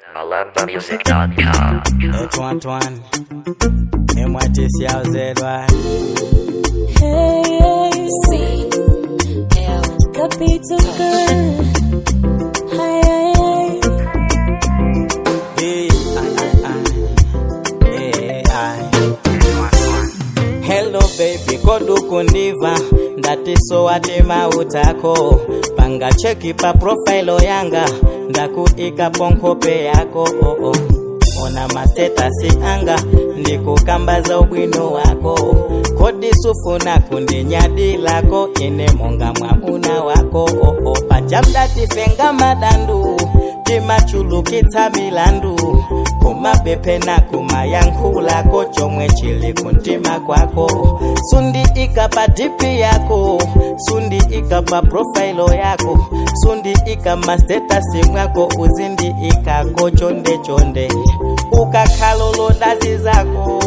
MalambaMusic.com. Etwan MYTC yauzedwa Hey, C L capital girl. Hi, hi, hi. Hey, ay, ay, ay. Hey, ay. Hello baby kodukundiva ndatiso atema utako panga cheki pa profailo yanga ndakuika ponkope yako oh, oh. ona mastetasi anga ndikukambaza ubwino wako kodi sufuna kundinyadi lako ine monga mwamuna wako oh, oh. pajamdatifenga madandu timachulukitsa milandu kumabepe na kumayankhulako chomwe chili kuntima kwako sundi ikapa dipi yako sundi ikapa profailo yako sundi ikama statasi mwako uzindi ikako chonde chonde ukakhalolo ndazi zako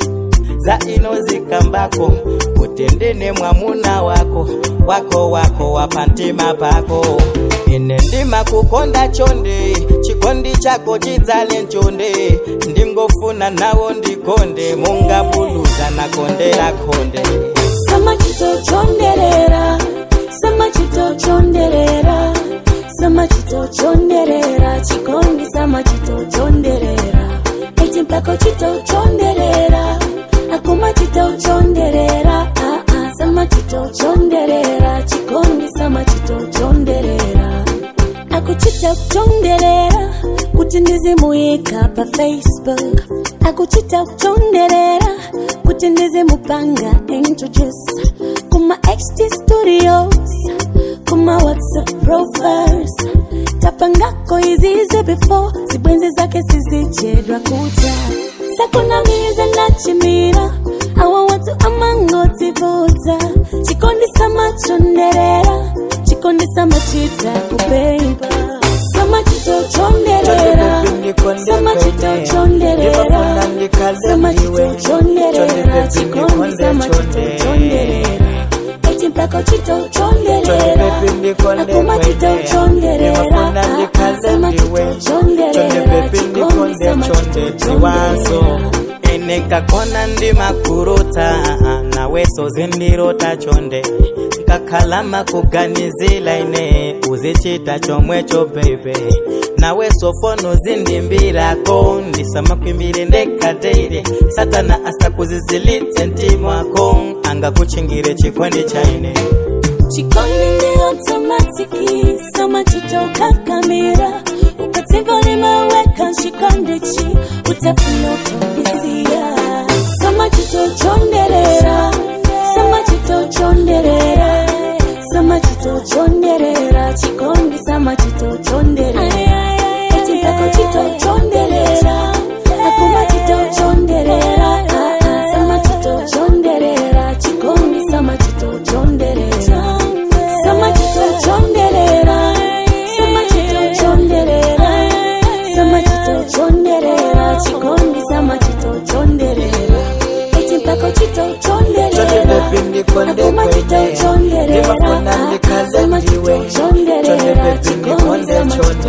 za ino zikambako kutendene mwamuna wako wako wako wapantima pako ine ndima kukonda chonde chikondi chako chidzale nchonde ndingofuna nawo ndikonde mungabuluza nakondera konde Sama chito chonderera. Sama chito chonderera. Sama chito chonderera. Chikondi sama chito chonderera. Eti mpako chito chonderera. Akuma chito chonderera. Ah ah. Sama chito chonderera. Chikondi sama chito chonderera. akuchita kuchonderera kuti ndizimuyika pa facebook akuchita kuchonderera kuti ndizimupanga introduce kuma xt studios kuma whatsapp profiles tapangako izize before zibwenzi zake sizichedwa kuta sakunamiza nachimira awa watu amangotivuta chikondisa machonderera chikondisa machita kupemba samachito chonderera samachito chonderera samachito chonderera chikondisa machito chonderera eti mpako chito chonderera akuma chito chonderera samachito chonderera chikondisa machito chonderera enekakona ndimakurota naweso zindirota chonde nkakhalama kuganizila ine uzichita chomwecho bebe naweso fono zindimbirako ndisamakwimbire ndekateire satana asakuzizilitse ntimwako angakuchingire chikwendi chaine Chikondi ni automatiki Sama chito kakamira Ukativo ni maweka shikondichi Utafuna utambisia Sama chito chonderera Sama chito chonderera Sama chito chonderera Chikondi sama chito chonderera Eti mpako chito chonderera Akuma chito chonderera Ah, ah. Sama chito chonderera Chikondi sama chito chonderera Sama chito chonderera Sama chito chonderera Sama chito chonderera Chikondi sama chito chonderera Eti mpako chito chonderera Akuma chito chonderera Ah, ah. Sama chito chonderera Chikondi sama chito